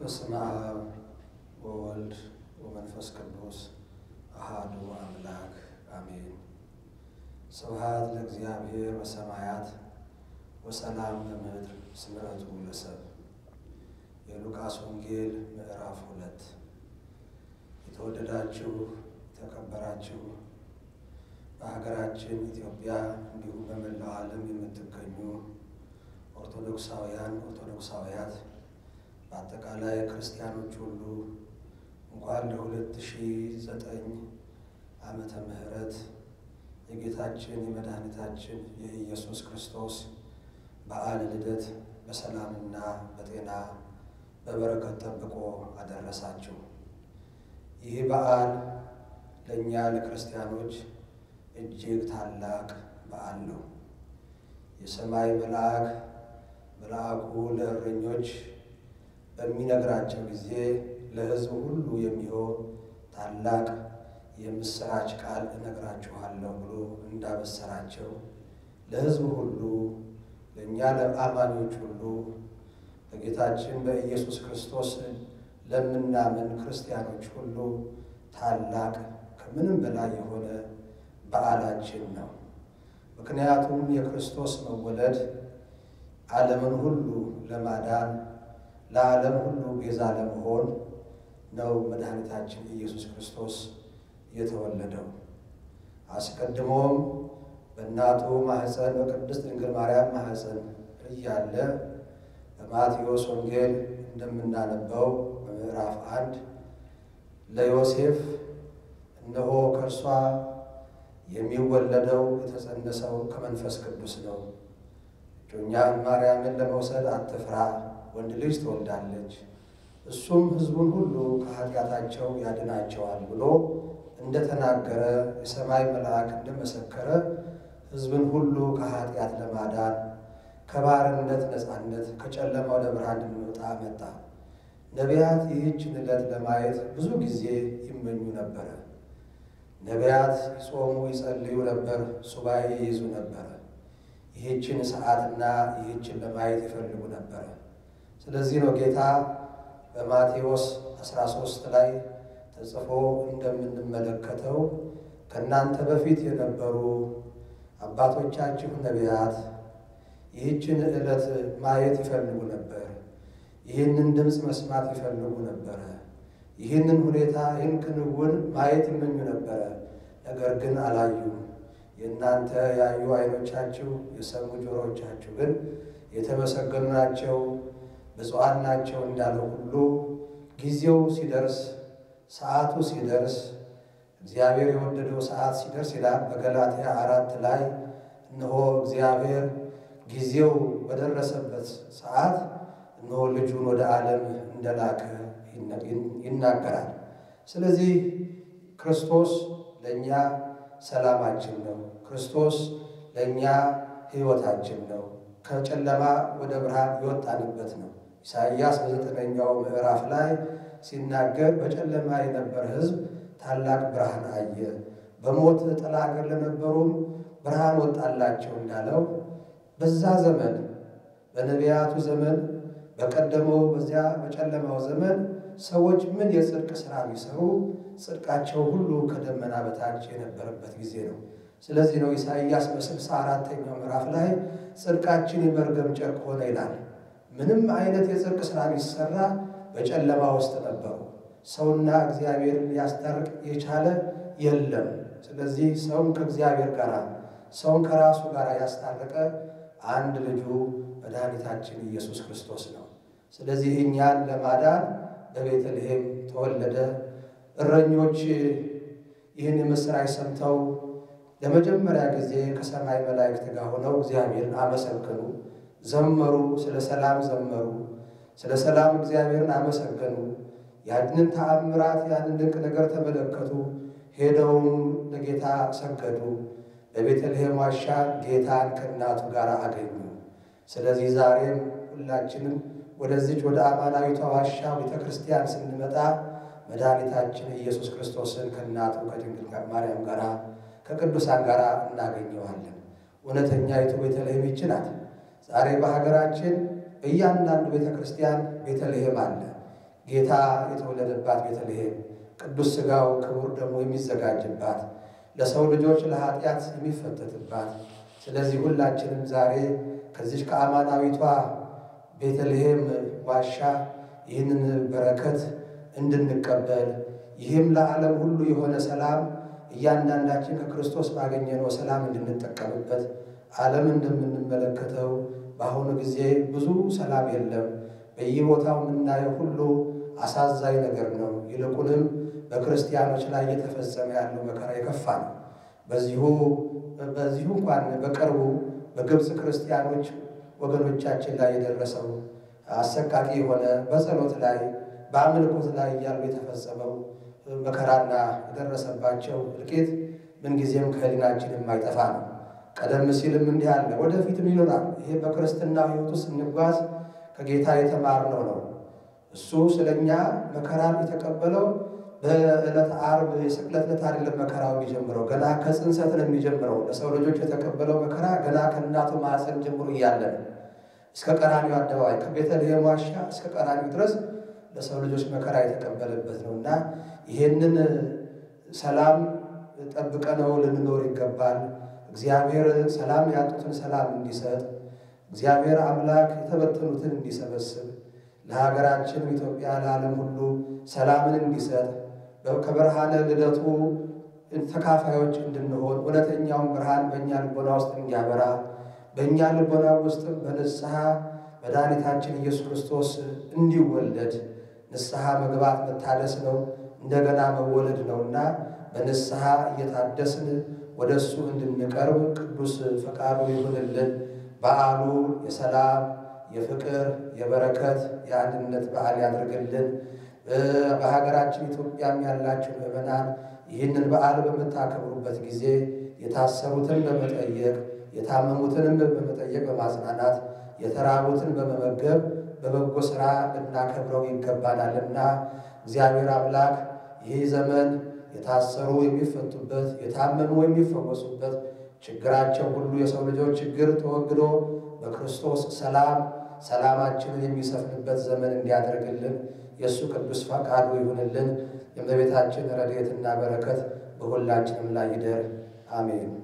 በስመ አብ ወወልድ ወመንፈስ ቅዱስ አሃዱ አምላክ አሜን። ስብሐት ለእግዚአብሔር በሰማያት ወሰላም በምድር ስምረቱ ለሰብ። የሉቃስ ወንጌል ምዕራፍ ሁለት የተወደዳችሁ የተከበራችሁ በሀገራችን ኢትዮጵያ እንዲሁም በመላው ዓለም የምትገኙ ኦርቶዶክሳውያን ኦርቶዶክሳውያት በአጠቃላይ ክርስቲያኖች ሁሉ እንኳን ለሁለት ሺህ ዘጠኝ ዓመተ ምህረት የጌታችን የመድኃኒታችን የኢየሱስ ክርስቶስ በዓለ ልደት በሰላምና በጤና በበረከት ጠብቆ አደረሳችሁ። ይህ በዓል ለእኛ ለክርስቲያኖች እጅግ ታላቅ በዓል ነው። የሰማይ መልአክ መልአኩ ለእረኞች በሚነግራቸው ጊዜ ለሕዝብ ሁሉ የሚሆን ታላቅ የምስራች ቃል እነግራችኋለሁ ብሎ እንዳበሰራቸው ለሕዝብ ሁሉ ለእኛ ለአማኞች ሁሉ በጌታችን በኢየሱስ ክርስቶስ ለምናምን ክርስቲያኖች ሁሉ ታላቅ ከምንም በላይ የሆነ በዓላችን ነው። ምክንያቱም የክርስቶስ መወለድ ዓለምን ሁሉ ለማዳን ለዓለም ሁሉ ቤዛ ለመሆን ነው መድኃኒታችን ኢየሱስ ክርስቶስ የተወለደው። አስቀድሞም በእናቱ ማኅፀን በቅድስት ድንግል ማርያም ማኅፀን እያለ በማቴዎስ ወንጌል እንደምናነበው በምዕራፍ አንድ ለዮሴፍ እነሆ ከእርሷ የሚወለደው የተጸነሰው ከመንፈስ ቅዱስ ነው፣ እጮኛህን ማርያምን ለመውሰድ አትፍራ፣ ወንድ ልጅ ትወልዳለች፣ እሱም ሕዝቡን ሁሉ ከኃጢአታቸው ያድናቸዋል ብሎ እንደተናገረ የሰማይ መልአክ እንደመሰከረ ሕዝብን ሁሉ ከኃጢአት ለማዳን ከባርነት ነፃነት ከጨለማ ወደ ብርሃን እንድንወጣ መጣ። ነቢያት ይህችን ዕለት ለማየት ብዙ ጊዜ ይመኙ ነበረ። ነቢያት ይጾሙ ይጸልዩ ነበር፣ ሱባኤ ይይዙ ነበረ። ይህችን ሰዓትና ይህችን ለማየት ይፈልጉ ነበረ። ስለዚህ ነው ጌታ በማቴዎስ 13 ላይ ተጽፎ እንደምንመለከተው ከእናንተ በፊት የነበሩ አባቶቻችሁ ነቢያት ይህችን ዕለት ማየት ይፈልጉ ነበር። ይህንን ድምፅ መስማት ይፈልጉ ነበረ። ይህንን ሁኔታ ይህን ክንውን ማየት ይመኙ ነበረ። ነገር ግን አላዩም። የእናንተ ያዩ ዓይኖቻችሁ የሰሙ ጆሮዎቻችሁ ግን የተመሰገኑ ናቸው፣ ብፁዓን ናቸው እንዳለው ሁሉ ጊዜው ሲደርስ ሰዓቱ ሲደርስ እግዚአብሔር የወደደው ሰዓት ሲደርስ ይላል በገላትያ አራት ላይ እነሆ እግዚአብሔር ጊዜው በደረሰበት ሰዓት እነሆ ልጁን ወደ ዓለም እንደላከ ይናገራል። ስለዚህ ክርስቶስ ለእኛ ሰላማችን ነው። ክርስቶስ ለእኛ ሕይወታችን ነው። ከጨለማ ወደ ብርሃን የወጣንበት ነው። ኢሳይያስ በዘጠነኛው ምዕራፍ ላይ ሲናገር በጨለማ የነበረ ሕዝብ ታላቅ ብርሃን አየ፣ በሞት ጥላ አገር ለነበሩም ብርሃን ወጣላቸው እንዳለው በዛ ዘመን በነቢያቱ ዘመን በቀደመው በዚያ በጨለማው ዘመን ሰዎች ምን የጽድቅ ሥራ ቢሰሩ ጽድቃቸው ሁሉ ከደመና በታች የነበረበት ጊዜ ነው። ስለዚህ ነው ኢሳይያስ በስልሳ አራተኛው ምዕራፍ ላይ ጽድቃችን የመርገም ጨርቅ ሆነ ይላል። ምንም አይነት የጽድቅ ሥራ ቢሰራ በጨለማ ውስጥ ነበሩ። ሰውና እግዚአብሔርን ሊያስታርቅ የቻለ የለም። ስለዚህ ሰውን ከእግዚአብሔር ጋር ሰውን ከራሱ ጋር ያስታረቀ አንድ ልጁ መድኃኒታችን ኢየሱስ ክርስቶስ ነው። ስለዚህ እኛን ለማዳን በቤተልሔም ተወለደ። እረኞች ይህን የምሥራች ሰምተው ለመጀመሪያ ጊዜ ከሰማይ መላእክት ጋር ሆነው እግዚአብሔርን አመሰገኑ፣ ዘመሩ፣ ስለ ሰላም ዘመሩ፣ ስለ ሰላም እግዚአብሔርን አመሰገኑ። ያንን ተአምራት ያንን ድንቅ ነገር ተመለከቱ። ሄደውም ለጌታ ሰገዱ። በቤተልሔም ዋሻ ጌታን ከእናቱ ጋር አገኙ። ስለዚህ ዛሬም ሁላችንም ወደዚች ወደ አማናዊቷ ዋሻ ቤተ ክርስቲያን ስንመጣ መድኃኒታችን ኢየሱስ ክርስቶስን ከእናቱ ከድንግል ማርያም ጋር ከቅዱሳን ጋር እናገኘዋለን። እውነተኛይቱ ቤተልሔም ይህች ናት። ዛሬ በሀገራችን በእያንዳንዱ ቤተ ክርስቲያን ቤተልሔም አለ። ጌታ የተወለደባት ቤተልሔም ቅዱስ ሥጋው ክቡር ደግሞ የሚዘጋጅባት ለሰው ልጆች ለኃጢአት የሚፈተትባት ስለዚህ ሁላችንም ዛሬ ከዚች ከአማናዊቷ ቤተልሔም ዋሻ ይህንን በረከት እንድንቀበል ይህም ለዓለም ሁሉ የሆነ ሰላም እያንዳንዳችን ከክርስቶስ ባገኘነው ሰላም እንድንጠቀምበት ዓለም እንደምንመለከተው በአሁኑ ጊዜ ብዙ ሰላም የለም። በየቦታው የምናየው ሁሉ አሳዛኝ ነገር ነው። ይልቁንም በክርስቲያኖች ላይ እየተፈጸመ ያለው መከራ የከፋ ነው። በዚሁ በዚሁ እንኳን በቅርቡ በግብፅ ክርስቲያኖች ወገኖቻችን ላይ የደረሰው አሰቃቂ የሆነ በጸሎት ላይ በአምልኮት ላይ እያሉ የተፈጸመው መከራና የደረሰባቸው እልቂት ምንጊዜም ከሕሊናችን የማይጠፋ ነው። ቀደም ሲልም እንዲህ አለ፣ ወደፊትም ይኖራል። ይሄ በክርስትና ሕይወቱ ስንጓዝ ከጌታ የተማርነው ነው። እሱ ስለኛ መከራን የተቀበለው በዕለት ዓርብ የስቅለት ዕለት አይደለም። መከራው የሚጀምረው ገና ከጽንሰት ነው የሚጀምረው። ለሰው ልጆች የተቀበለው መከራ ገና ከእናቱ ማኅፀን ጀምሮ እያለ ነው። እስከ ቀራኒው አደባባይ ከቤተልሔም ዋሻ እስከ ቀራኒው ድረስ ለሰው ልጆች መከራ የተቀበለበት ነው እና ይሄንን ሰላም ጠብቀነው ልንኖር ይገባል። እግዚአብሔር ሰላም ያጡትን ሰላም እንዲሰጥ እግዚአብሔር አምላክ የተበተኑትን እንዲሰበስብ ለሀገራችን ኢትዮጵያ ለዓለም ሁሉ ሰላምን እንዲሰጥ ከብርሃነ ልደቱ ተካፋዮች እንድንሆን እውነተኛውን ብርሃን በእኛ ልቦና ውስጥ እንዲያበራ በእኛ ልቦና ውስጥም በንስሐ መድኃኒታችን ኢየሱስ ክርስቶስ እንዲወለድ ንስሐ መግባት መታደስ ነው፣ እንደገና መወለድ ነውና በንስሐ እየታደስን ወደ እሱ እንድንቀርብ ቅዱስ ፈቃዱ ይሁንልን። በዓሉ የሰላም የፍቅር፣ የበረከት፣ የአንድነት በዓል ያድርግልን። በሀገራችን ኢትዮጵያም ያላችሁ ምዕመናን ይህንን በዓል በምታከብሩበት ጊዜ የታሰሩትን በመጠየቅ የታመሙትንም በመጠየቅ በማጽናናት የተራቡትን በመመገብ በበጎ ሥራ ልናከብረው ይገባናልና እግዚአብሔር አምላክ ይህ ዘመን የታሰሩ የሚፈቱበት፣ የታመሙ የሚፈወሱበት፣ ችግራቸው ሁሉ የሰው ልጆች ችግር ተወግዶ በክርስቶስ ሰላም ሰላማችንን የሚሰፍንበት ዘመን እንዲያደርግልን የእሱ ቅዱስ ፈቃዱ ይሁንልን። የእመቤታችን ረድኤትና በረከት በሁላችንም ላይ ይደር። አሜን።